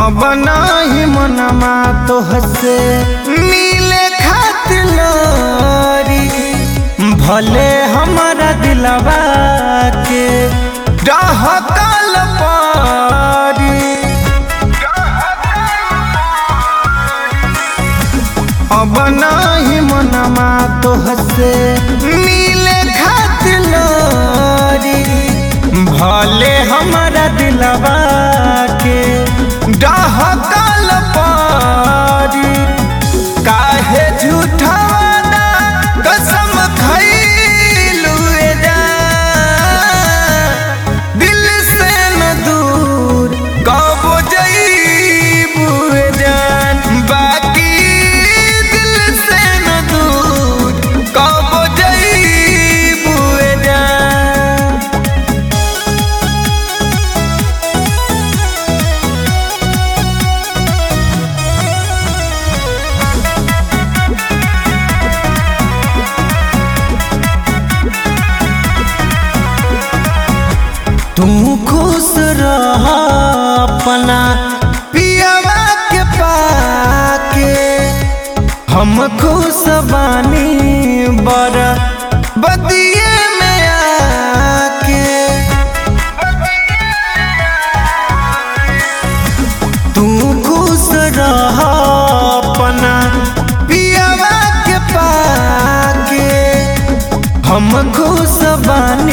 अब नाही मनमा तो हसे मिले खातिर लोरी भले हमारा दिलवा के डहकल पारी अब नाही मनमा तो हसे मिले खातिर लोरी भले हमारा दिलवा के डहकल पारी काहे झूठा वादा कसम खइलू जा दिल से न दूर कब जइबू जान बाकी दिल से न दूर कब जइबू जान तू खुश रह अपना पियवा के पाके हम खुश बानी बर बदिए में आके तू खुश रह अपना पियवा के पाके हम खुश बानी